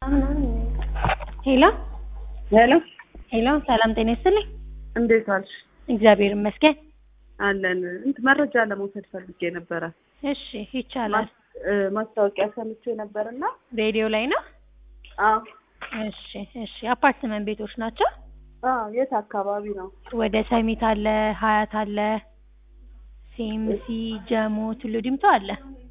ሄሎ ሄሎ ሄሎ፣ ሰላም ጤና ይስጥልኝ። እንዴት ዋልሽ? እግዚአብሔር ይመስገን። አለን እንትን መረጃ ለመውሰድ ፈልጌ ነበረ። እሺ ይቻላል። ማስ- እ፣ ማስታወቂያ ሰምቼ ነበርና ሬዲዮ ላይ ነው። አዎ እሺ እሺ። አፓርትመንት ቤቶች ናቸው። አዎ የት አካባቢ ነው? ወደ ሰሚት አለ፣ ሀያት አለ፣ ሲኤምሲ፣ ጀሞ፣ ቱሉ ዲምቱ አለ።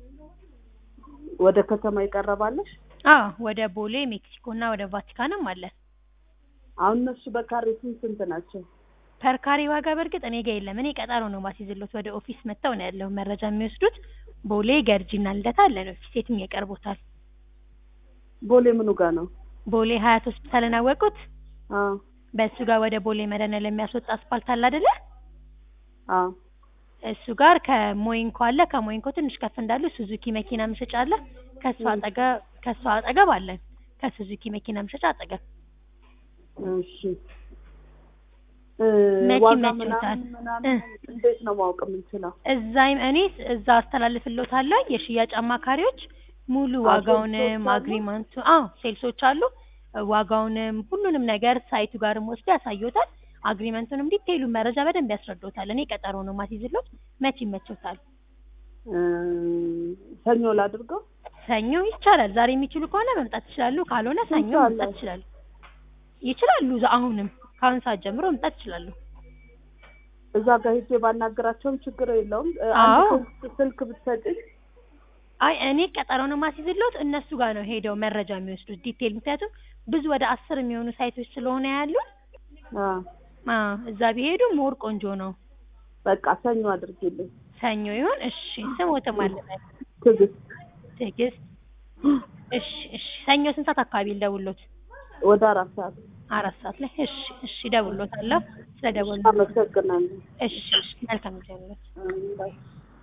ወደ ከተማ ይቀርባለሽ? አዎ ወደ ቦሌ ሜክሲኮ እና ወደ ቫቲካንም አለ። አሁን እነሱ በካሬ ስንት ስንት ናቸው? ፐርካሪ ዋጋ በእርግጥ እኔ ጋ የለም። እኔ ቀጠሮ ነው ማስይዝሎት። ወደ ኦፊስ መጥተው ነው ያለው መረጃ የሚወስዱት። ቦሌ ገርጂና ልደታ አለን ኦፊስ። የትም ያቀርቦታል። ቦሌ ምኑ ጋር ነው? ቦሌ ሀያት ሆስፒታልን አወቁት? አዎ በእሱ ጋር ወደ ቦሌ መድኃኒዓለም የሚያስወጣ አስፓልት አለ አይደለ? አዎ እሱ ጋር ከሞይንኮ አለ። ከሞይንኮ ትንሽ ከፍ እንዳሉ ሱዙኪ መኪና መሸጫ አለ። ከሱ አጠገብ ከሱ አጠገብ አለን። ከሱዙኪ መኪና መሸጫ አጠገብ እሺ እ፣ መቼ ዋጋ ይመችዎታል? ምናምን ምናምን እንዴት ነው ማወቅ የምንችለው? እዛ እኔ እዛ አስተላልፍልዎታለሁ። የሽያጭ አማካሪዎች ሙሉ አዎ፣ ዋጋውንም ሴልሶች አሉ? አግሪመንቱ አዎ ሴልሶች አሉ። ዋጋውንም ሁሉንም ነገር ሳይቱ ጋርም ወስዶ ያሳዩታል። አግሪመንቱንም ዲቴይሉ መረጃ በደንብ ያስረዱታል። እኔ ቀጠሮ ነው ማስይዝሎት። መቼ ይመችዎታል? እ፣ ሰኞ ላድርገው? ሰኞ ይቻላል። ዛሬ የሚችሉ ከሆነ መምጣት ይችላሉ። ካልሆነ ሰኞ ስንት መምጣት አለ? ይችላሉ። ይችላሉ። ዛ- አሁንም ከአሁን ሰዓት ጀምሮ መምጣት ይችላሉ። እዛ ጋር ሄጄ ባናገራቸውም ችግር የለውም። እ፣ አዎ። አንድ ስልክ- ስልክ ብትሰጪኝ አይ እኔ ቀጠሮ ነው ማስይዝሎት። እነሱ ጋር ነው ሄደው መረጃ የሚወስዱት ዲቴይል። ምክንያቱም ብዙ ወደ አስር የሚሆኑ ሳይቶች ስለሆነ ያሉት አ፣ አዎ እዛ ቢሄዱ ሞር ቆንጆ ነው። በቃ ሰኞ አድርጊልኝ። ሰኞ ይሁን። እሺ ስሞትም አለበት ትዕግስት ትዕግስት። እሺ እሺ። ሰኞ ስንት ሰዓት አካባቢ ልደውልሎት? ወደ አራት ሰዓት አራት ሰዓት ላይ። እሺ እሺ። እደውልሎታለሁ። ስለ ደወሉ አመሰግናለሁ። እሺ እሺ። መልካም ጊዜ ይሁንልዎት። እ፣ ባይ